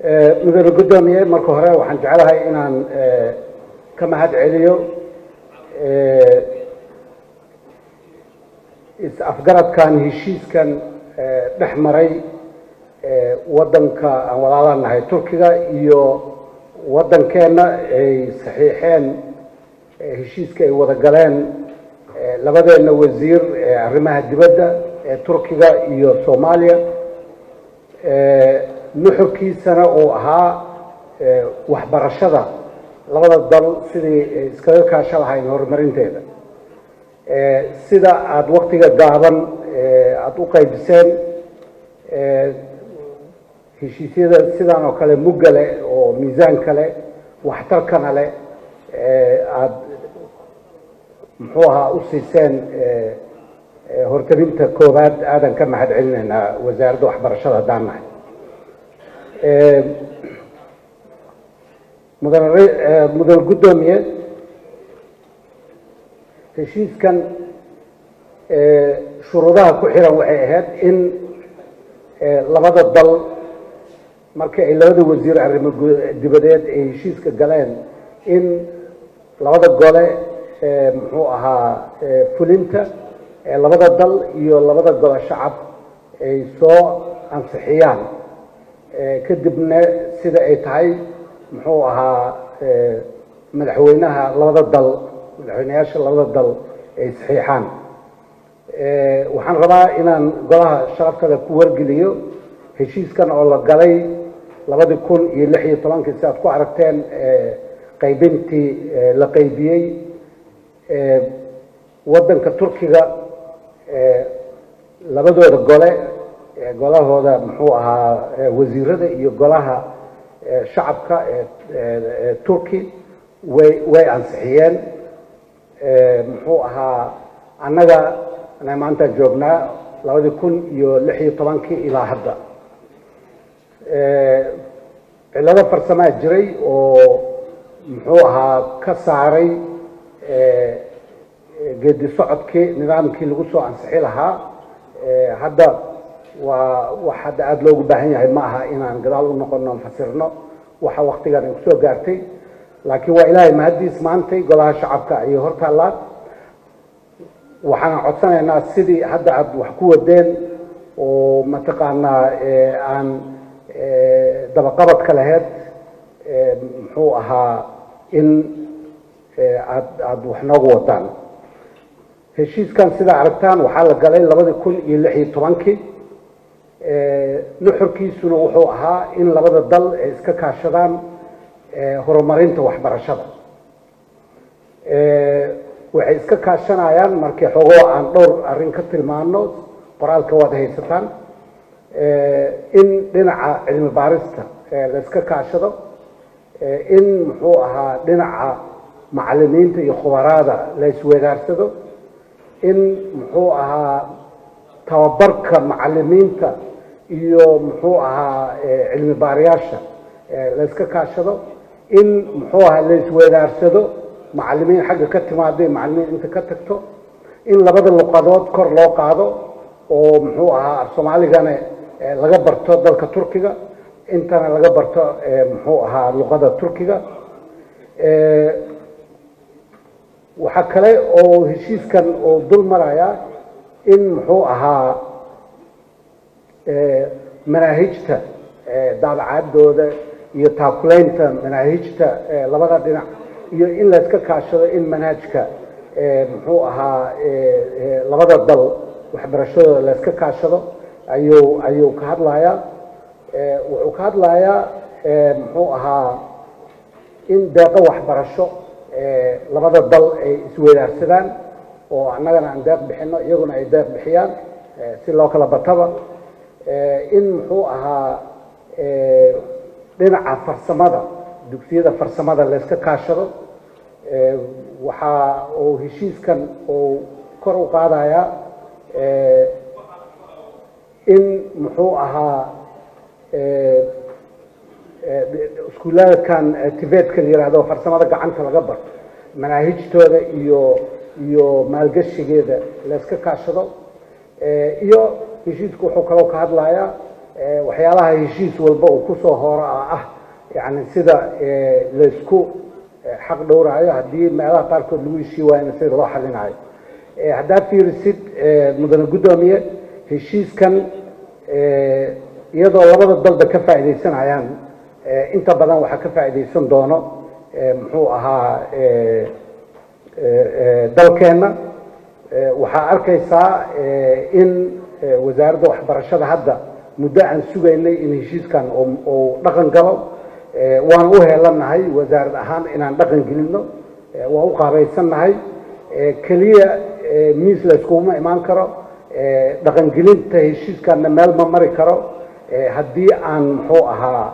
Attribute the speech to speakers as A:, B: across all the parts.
A: mudane guddoomiye marka hore waxaan jeclahay inaan ka mahad celiyo is-afgaradkan heshiiskan dhex maray waddanka aan walaala nahay turkiga iyo waddankeenna ay saxiixeen heshiiska ay wada galeen labadeenna wasiir ee arrimaha dibadda ee turkiga iyo soomaaliya nuxurkiisana uu ahaa waxbarashada labada dal sidii iskaga kaasho lahayn horumarinteeda sida aada waktiga gaaban aada u qaybiseen heshiisyada sidan oo kale mugga leh oo miisaan kale waxtarkana leh aada muxuu ahaa u siiseen hortabinta koowaad aadan ka mahad celinaynaa wasaaradda waxbarashada haddaan nahay mudan mudan guddoomiye heshiiskan shuruudaha ku xiran waxay ahayd in labada dal markii ay labada wasiir arrimo dibadeed ay heshiiska galeen in labada gole muxuu ahaa fulinta labada dal iyo labada gole shacab ay soo ansixiyaan kadibna sida ay tahay muxuu ahaa madaxweynaha labada dal madaxweyneyaasha labada dal ay saxiixaan waxaan rabaa inaan golaha sharaftada ku wargeliyo heshiiskan oo la galay labadii kun iyo lix iyo tobankii si aad ku aragteen qaybintii la qaybiyey waddanka turkiga labadooda gole golahooda muxuu ahaa wasiirada iyo golaha shacabka ee turki way way ansixiyeen muxuu ahaa annaga ana maantaan joognaa labadii kun iyo lix iyo tobankii ilaa hadda cillado farsamaa jiray oo muxuu ahaa ka saaray geedi socodkii nidaamkii lagu soo ansixi lahaa hadda waa wax hadda aada loogu baahan yahay ma aha inaan gadaal u noqono fasirno waxa waktigan ay kusoo gaartay laakiin waa ilaahay mahaddiis maantay golaha shacabka ayay hortaallaan waxaan codsanaynaa sidii hadda aada wax ku wadeen oo mataqaanaa aan dabaqabadka laheyd muxuu ahaa in aad aada wax noogu wadaan heshiiskan sidaa aragtaan waxaa la galay labadii kun iyo lix iyo tobankii nuxurkiisuna wuxuu ahaa in labada dal ay iska kaashadaan horumarinta waxbarashada waxay iska kaashanayaan markii xogoo aan dhowr arrin ka tilmaano qoraalka waad haysataan in dhinaca cilmi baarista la iska kaashado in muxuu ahaa dhinaca macalimiinta iyo khubaraada la isweedaarsado in muxuu ahaa tababarka macalimiinta iyo muxuu ahaa cilmi baarayaasha la iska kaashado in muxuu ahaa la isweedaarsado macalimiin xagga ka timaaday macalimiin inta ka tagto in labada luqadood kor loo qaado oo muxuu ahaa af soomaaligana laga barto dalka turkiga intana laga barto muxuu ahaa luqada turkiga waxaa kale oo heshiiskan oo dul maraya in muxuu ahaa manaahijta daabacadooda iyo taakulaynta manaahijta labada dhinac iyo in la iska kaashado in manhajka muxuu ahaa labada dal waxbarashadooda la iska kaashado ayuu ayuu ka hadlayaa wuxuu ka hadlayaa muxuu ahaa in deeqo waxbarasho labada dal ay isweydaarsadaan oo annagana aan deeq bixino iyaguna ay deeq bixiyaan si loo kala bataba in muxuu ahaa dhinaca farsamada dugsiyada farsamada la iska kaashado waxaa uu heshiiskan uu kor u qaadayaa in muxuu ahaa iskuulaadkan tibetka la yihahdo farsamada gacanta laga barto manaahijtooda iyo iyo maalgashigeeda la iska kaashado iyo heshiisku wuxuu kaloo ka hadlayaa waxyaalaha heshiis walba uu kusoo horo ah yani sida laysku xaq dhowraayo haddii meelaha qaarkood lagu heshii waayna sida loo xalinayo haddaad fiirisid mudane guddoomiye heshiiskan iyadoo labada dalba ka faa'iidaysanayaan inta badan waxaa ka faa'iidaysan doono muxuu ahaa dalkeenna waxaa arkaysaa in wasaaradda waxbarashada hadda muddo aan sugaynay in heshiiskan uu dhaqan galo waan u heelanahay wasaarad ahaan inaan dhaqan gelinno waan u qaabaysannahay keliya miis layskuguma imaan karo dhaqangelinta heshiiskanna meel ma mari karo haddii aan muxuu ahaa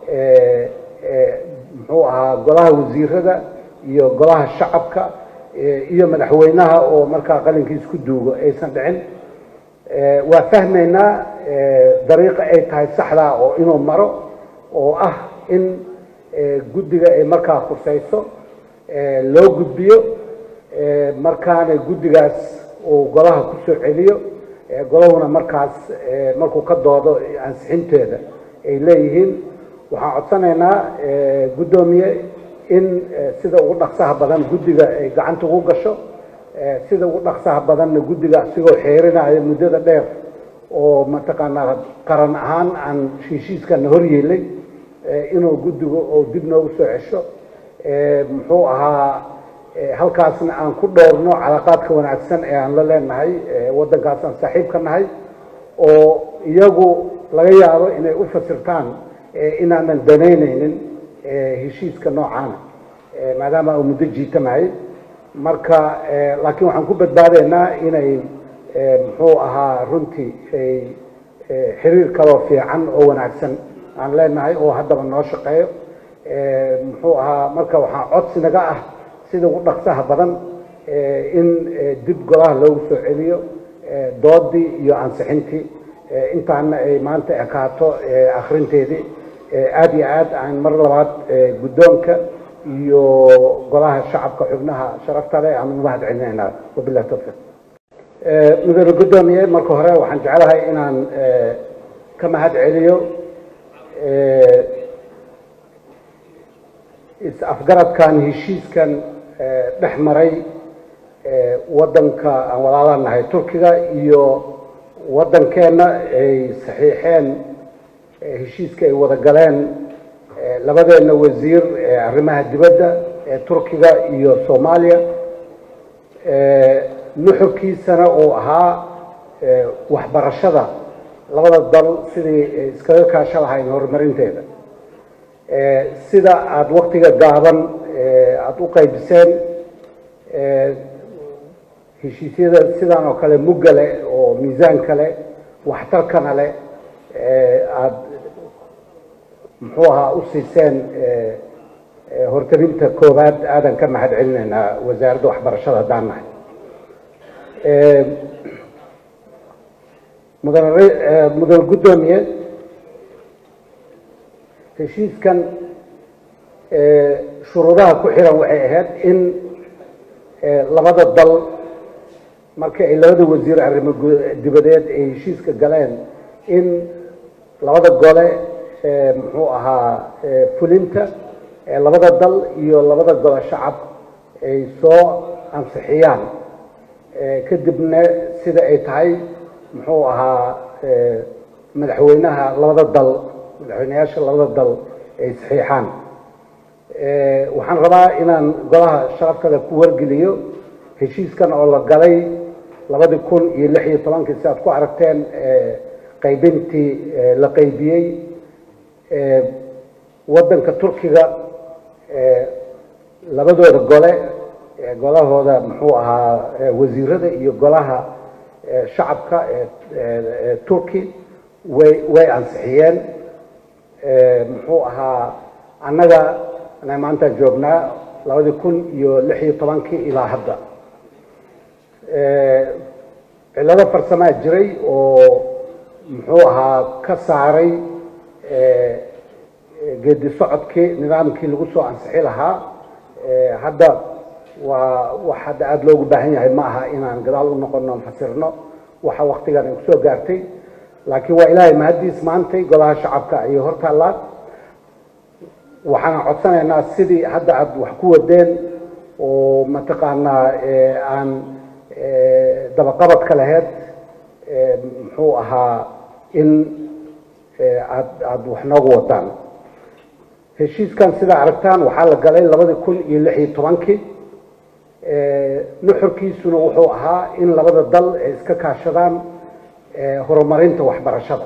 A: muxuu ahaa golaha wasiirada iyo golaha shacabka iyo madaxweynaha oo markaa qalinkiis ku duugo aysan dhicin waa fahmaynaa dariiqa ay tahay saxdaa oo inuu maro oo ah in guddiga ay markaa khusayso loo gudbiyo markaana guddigaas uu golaha ku soo celiyo golahuna markaas markuu ka doodo ansixinteeda ay leeyihiin waxaan codsanaynaa guddoomiye in sida ugu dhaqsaha badan guddiga ay gacanta ugu gasho sida ugu dhaqsaha badanna guddiga asigoo xeerinayo muddada dheer oo mataqaanaa qaran ahaan aan heshiiskana hor yeelay inuu guddigu uu dib noogu soo cesho muxuu ahaa halkaasna aan ku dhowrno calaaqaadka wanaagsan ee aan la leenahay waddankaas aan saaxiib ka nahay oo iyagu laga yaabo inay u fasirtaan inaanan danaynaynin heshiiska noocaana maadaama uu muddo jiitamahay marka laakiin waxaan ku badbaadaynaa inay muxuu ahaa runtii ay xiriir kaloo fiican oo wanaagsan aan leenahay oo haddaba noo shaqeeyo muxuu ahaa marka waxaa codsi naga ah sida ugu dhaqsaha badan in dib golaha loogu soo celiyo doodii iyo ansixintii intaana ay maanta ekaato akrinteedii aada iyo aad aan mar labaad guddoonka iyo golaha shacabka xubnaha sharafta leh aan ugu mahad celinaynaa wabillahi tawfiiq mudane guddoomiye marka hore waxaan jeclahay inaan ka mahad celiyo is-afgaradkan heshiiskan dhex maray waddanka aan walaala nahay turkiga iyo waddankeenna ay saxiixeen heshiiska ay wada galeen labadeenna wasiir arrimaha dibadda ee turkiga iyo soomaaliya nuxurkiisana uu ahaa waxbarashada labada dal sidii iskaga kaasho lahayn horumarinteeda sida aada waktiga gaaban aada u qaybiseen heshiisyada sidan oo kale mugga leh oo miisaan kale waxtarkana leh aada muxuu ahaa u siiseen hortarinta koowaad aadan ka mahad celinaynaa wasaaradda waxbarashada haddaan nahay mudane mudane guddoomiye heshiiskan shuruudaha ku xiran waxay ahayd in labada dal markii ay labada wasiir arrimo dibadeed ay heshiiska galeen in labada gole muxuu ahaa fulinta labada dal iyo labada gole shacab ay soo ansixiyaan kadibna sida ay tahay muxuu ahaa madaxweynaha labada dal madaxweyneyaasha labada dal ay saxiixaan waxaan rabaa inaan golaha sharaftada ku wargeliyo heshiiskan oo la galay labadii kun iyo lix iyo tobankii si aad ku aragteen qaybintii la qaybiyey waddanka turkiga labadooda gole golahooda muxuu ahaa wasiirada iyo golaha shacabka ee turki way way ansixiyeen muxuu ahaa annaga ana maanta joognaa labadii kun iyo lix iyo tobankii ilaa hadda cillado farsamaa jiray oo muxuu ahaa ka saaray geedi socodkii nidaamkii lagu soo ansixi lahaa hadda waa wax hadda aada loogu baahan yahay ma aha inaan gadaal u noqono fasirno waxa waktigan ay kusoo gaartay laakiin waa ilaahay mahaddiis maantay golaha shacabka ayay hor taallaan waxaan codsanaynaa sidii hadda aada wax ku wadeen oo mataqaanaa aan dabaqabadka laheyd muxuu ahaa in aad aada wax noogu wadaan heshiiskan sidaa aragtaan waxaa la galay labadii kun iyo lix iyo tobankii nuxurkiisuna wuxuu ahaa in labada dal ay iska kaashadaan horumarinta waxbarashada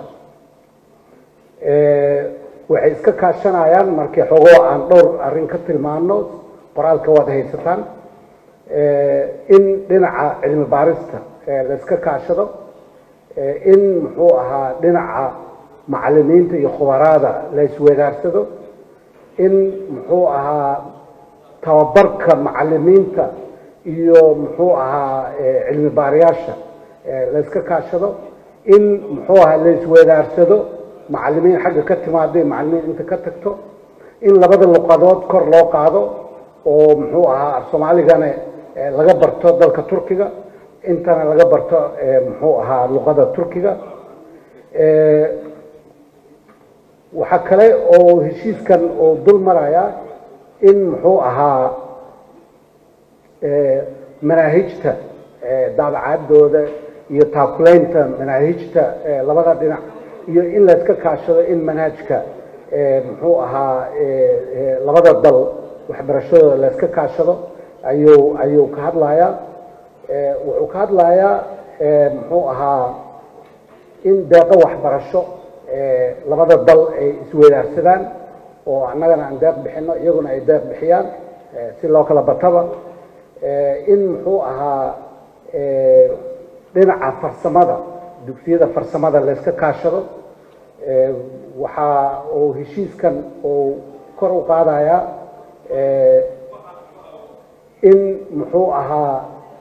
A: waxay iska kaashanayaan markii xogoo aan dhowr arrin ka tilmaano qoraalka waad haysataan in dhinaca cilmi baarista la iska kaashado in muxuu ahaa dhinaca macalimiinta iyo khubaraada la isweedaarsado in muxuu ahaa tababarka macalimiinta iyo muxuu ahaa cilmi baarayaasha la iska kaashado in muxuu ahaa la isweedaarsado macalimiin xagga ka timaada macalimiin inta ka tagto in labada luqadood kor loo qaado oo muxuu ahaa af soomaaligana laga barto dalka turkiga intana laga barto muxuu ahaa luqada turkiga waxaa kale oo heshiiskan oo dul maraya in muxuu ahaa manaahijta daabacadooda iyo taakulaynta manaahijta labada dhinac iyo in la iska kaashado in manhajka muxuu ahaa labada dal waxbarashadooda la iska kaashado ayuu ayuu ka hadlayaa wuxuu ka hadlayaa muxuu ahaa in deeqo waxbarasho labada dal ay isweydaarsadaan oo annagana aan deeq bixino iyaguna ay deeq bixiyaan si loo kala bataba in muxuu ahaa dhinaca farsamada dugsiyada farsamada la iska kaashado waxaa uu heshiiskan uu kor u qaadayaa in muxuu ahaa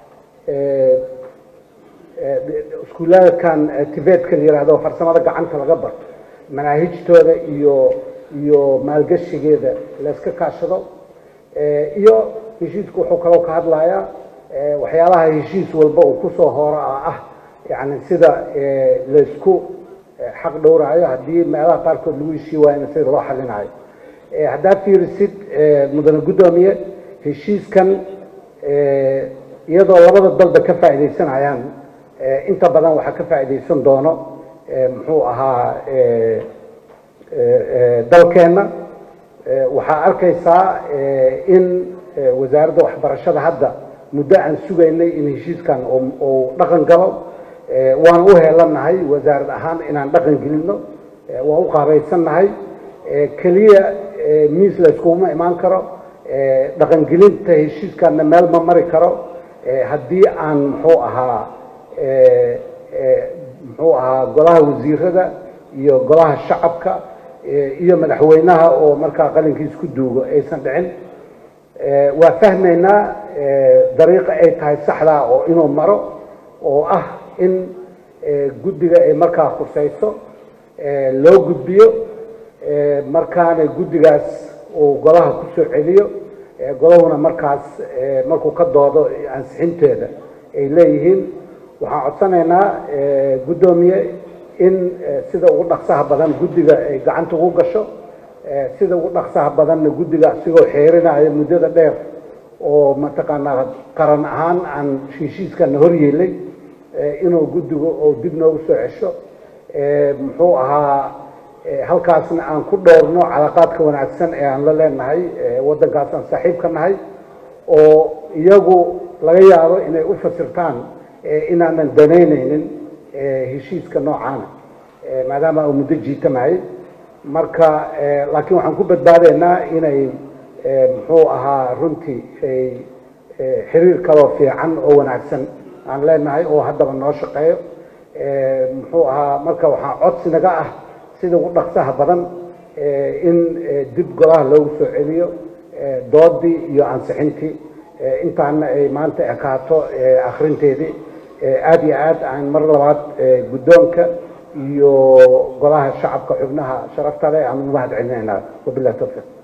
A: iskuulaadkan tibetka la yihahdo farsamada gacanta laga barto manaahijtooda iyo iyo maalgashigeeda la iska kaashado iyo heshiisku wuxuu kaloo ka hadlayaa waxyaalaha heshiis walba uu kusoo horo ah yani sida laysku xaq dhowraayo haddii meelaha qaarkood lagu heshii waayna sida loo xalinayo haddaad fiirisid mudane guddoomiye heshiiskan iyadoo labada dalba ka faa'iidaysanayaan inta badan waxaa ka faa'iidaysan doono muxuu ahaa dalkeenna waxaa arkaysaa in wasaaradda waxbarashada hadda muddo aan sugaynay in heshiiskan uu dhaqan galo waan u heelanahay wasaarad ahaan inaan dhaqan gelino waan u qaabaysannahay keliya miis la iskuguma imaan karo dhaqangelinta heshiiskanna meel ma mari karo haddii aan muxuu ahaa muxuu ahaa golaha wasiirada iyo golaha shacabka iyo madaxweynaha oo markaa qalinkiis ku duugo aysan dhicin waa fahmaynaa dariiqa ay tahay saxdaa oo inuu maro oo ah in guddiga ay markaa khusayso loo gudbiyo markaana guddigaas uu golaha ku soo celiyo golahuna markaas markuu ka doodo ansixinteeda ay leeyihiin waxaan codsanaynaa guddoomiye in sida ugu dhaqsaha badan guddiga ay gacanta ugu gasho sida ugu dhaqsaha badanna guddiga asigoo xeerinayo muddada dheer oo mataqaanaa qaran ahaan aan heshiiskana hor yeelay inuu guddigu oo dib noogu soo cesho muxuu ahaa halkaasna aan ku dhowrno calaaqaadka wanaagsan ee aan la leenahay waddankaas aan saaxiib ka nahay oo iyagu laga yaabo inay u fasirtaan inaanan danaynaynin heshiiska noocaana maadaama uu muddo jiitamahay marka laakiin waxaan ku badbaadaynaa inay muxuu ahaa runtii ay xiriir kaloo fiican oo wanaagsan aan leenahay oo haddaba noo shaqeeyo muxuu ahaa marka waxaa codsi naga ah sida ugu dhaqsaha badan in dib golaha loogu soo celiyo doodii iyo ansixintii intaana ay maanta ekaato akrinteedii aada iyo aad aan mar labaad guddoonka iyo golaha shacabka xubnaha sharafta leh aan ugu mahad celinaynaa wabillahi tawfiiq